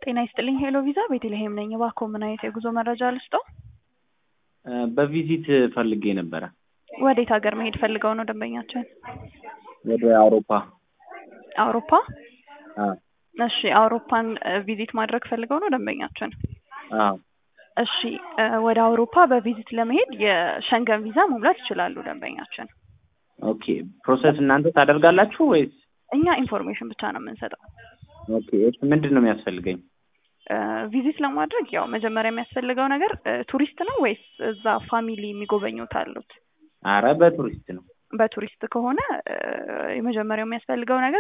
ጤና ይስጥልኝ ሄሎ ቪዛ ቤተልሔም ነኝ። እባክዎ ምን አይነት የጉዞ መረጃ ልስጥዎ? በቪዚት ፈልጌ ነበረ ወዴት ሀገር መሄድ ፈልገው ነው ደንበኛችን? ወደ አውሮፓ። አውሮፓ? አዎ እሺ አውሮፓን ቪዚት ማድረግ ፈልገው ነው ደንበኛችን? አዎ እሺ ወደ አውሮፓ በቪዚት ለመሄድ የሸንገን ቪዛ መሙላት ይችላሉ ደንበኛችን። ኦኬ ፕሮሰስ እናንተ ታደርጋላችሁ ወይስ? እኛ ኢንፎርሜሽን ብቻ ነው የምንሰጠው። ኦኬ እሺ ምንድን ነው የሚያስፈልገኝ? ቪዚት ለማድረግ ያው መጀመሪያ የሚያስፈልገው ነገር ቱሪስት ነው ወይስ እዛ ፋሚሊ የሚጎበኙት አሉት? አረ በቱሪስት ነው። በቱሪስት ከሆነ የመጀመሪያው የሚያስፈልገው ነገር